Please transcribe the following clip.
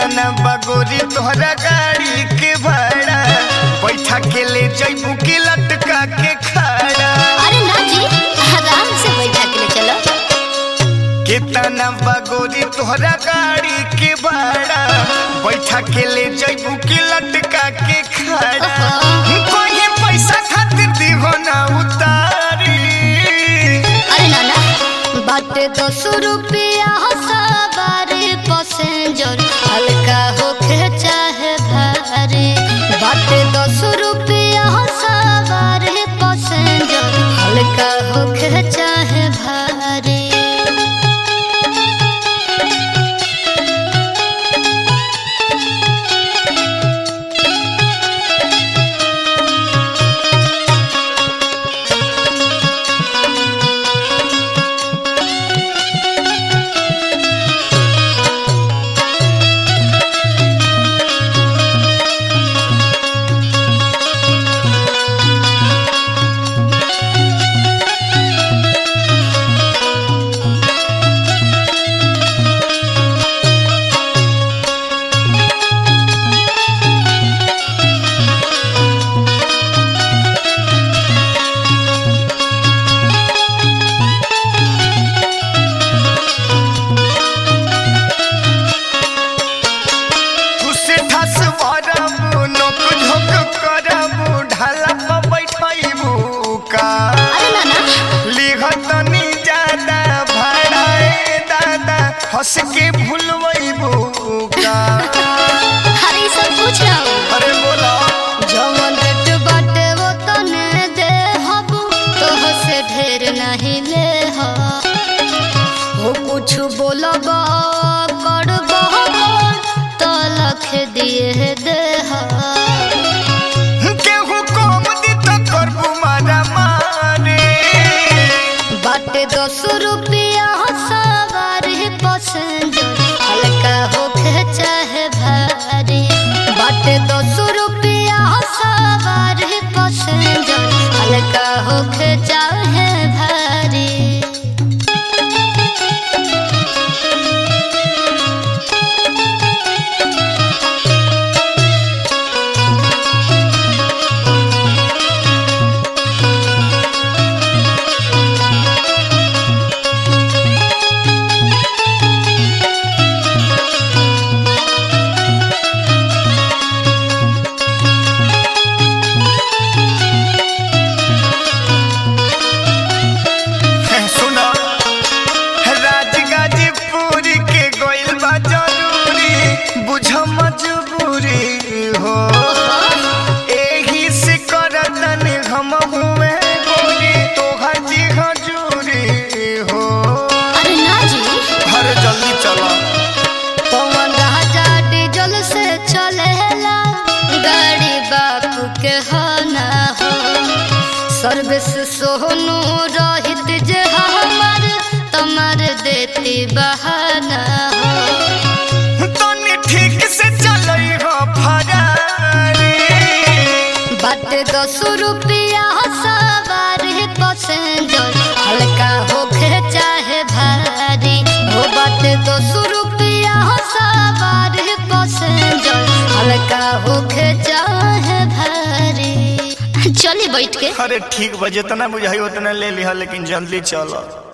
कितना बगोरी तोहरा गाड़ी के भाड़ा बैठा के ले जैबू की लटका के खाड़ा अरे ना जी आराम से बैठा के ले चलो कितना बगोरी तोहरा गाड़ी के भाड़ा बैठा के ले जैबू की लटका के खाड़ा ओहो। कोई पैसा खातिर दीहो ना उतारी अरे ना ना बाटे दस रुपया सवारी पैसेंजर हल्का होके चाहे भारी बाटे दस रुपया सवारी पैसेंजर हल्का होके चाहे भारी तुसे ठस वरबू नोक झोक करबू ढाला पर बैठैबू का अरे ना ना लिखतनी ज्यादा भाड़ाए दादा हंस के भूलबू का अरे ई सब पूछ रहा हूँ अरे बोला जवन रेट बाटे वो तने दे हबू तोह से ढेर नहीं ले हो हो कुछ बोलब करब तो लख दिए दे हो केहू कम दी तो करबू मारा मारे बाटे दस रुपया सवारी पैसेंजर हल्का होके चाहे भारी बाटे दस रुपया सवारी पैसेंजर हल्का होके चाहे भारी सुनो राजगाजीपुर के गोइल बा जरूरी बुझ मजबूरी हो एही से करतन हम हुए गोरी तोहर जी हजूरी हो अरे ना जी अरे जल्दी चलो पवन राजा डीजल से चलेला गाड़ी बापू के हो ना हो सर्विस सोनू रहित जे हमार तमार देती बहाना हो तनी ठीक से चलई हो फरारी बाटे दस रुपया सवारी पैसेंजर हल्का होके चाहे भारी हो बाटे दस रुपया सवारी पैसेंजर हल्का होके चाहे भारी चली बैठ के अरे ठीक बा जितना बुझाई उतना ले लिहा लेकिन जल्दी चलो